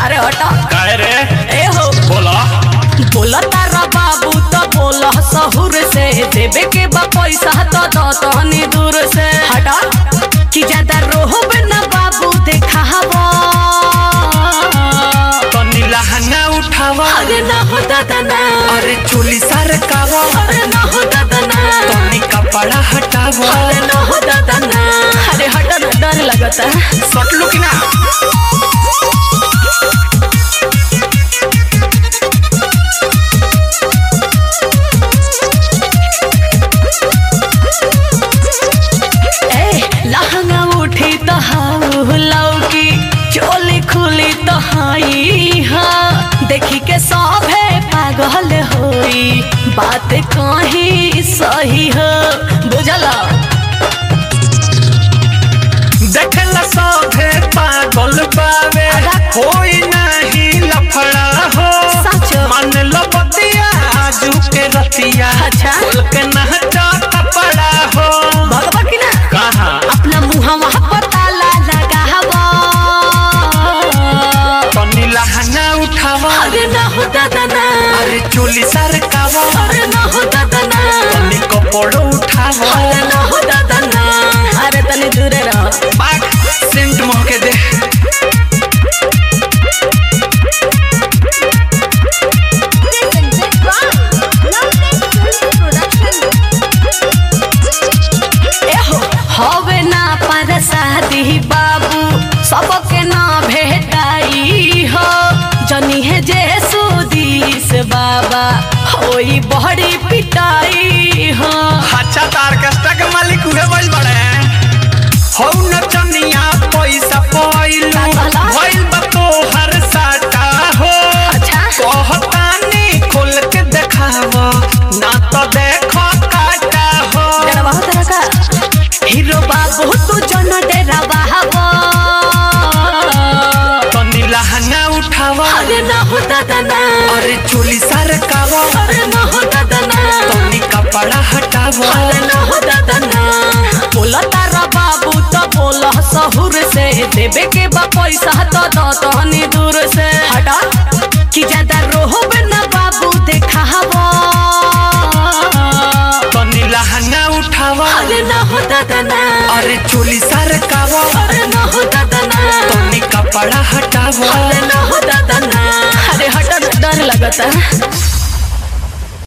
अरे हटा काहे रे ए हो बोला बोला तारा बाबू तो बोला सहुर से देवे के बा पैसा तो दो तहनी दूर से हटा कि ज्यादा रोहब ना बाबू देखावा तनी लहंगा उठावा अरे ना हो दादा ना अरे चोली सरकावा अरे ना हो दादा ना तनी कपड़ा हटावा अरे ना हो दादा ना अरे हटा ना डर लगता सटलू कि ना ए लहंगा उठी तो हाउ लौकी चोली खुली तो हाई हा देखी के सभे पागल होई बात कहीं सही हो बुझला देखला सभे पागल बावे होई नाही लफड़ा हो सच मन लो बतिया आजू के रतिया अच्छा। खोल के नहटा कपड़ा हो भगवा की ना कहा अपना मुहवा पर ताला लगावा तनी लहंगा उठावा अरे ना हो दादा ना अरे चोली सरकावा अरे ना हो दादा ना तनी कपड़ा उठावा अरे ना हो दादा ना अरे तनी दूरे रहो बाग सेंट महके दे एहो हवे ना पर शादी बाबू सबके ना भेटाई हो जनी है जे सुदीस बाबा होई बड़ी पिटाई हो अच्छा तो ऑर्केस्ट्रा के मालिक उहे बज बड़े हौ नचनिया पैसा पइलू का कहला? भइल बा तोहर साटा हो अच्छा कहतानी खोल के देखावा ना तो देखो काटा हो डरवा हो तरह का हीरो बाबू तू जन डरावा हवा तनी लहंगा उठावा अरे ना हो दादा ना अरे चोली सरकावा अरे ना हो दादा ना तनी कपड़ा हटावा अरे ना हो दादा ना बोला तारा बाबू तो बोला सहुर से देवे के बा पैसा तो दो तहनी दूर से हटा कि ज्यादा रोहब ना बाबू देखावा तनी लहंगा उठावा अरे ना हो दादा ना अरे चोली सरकावा अरे ना हो दादा ना तनी कपड़ा हटावा अरे ना हो दादा ना अरे हटा ना, डर लगता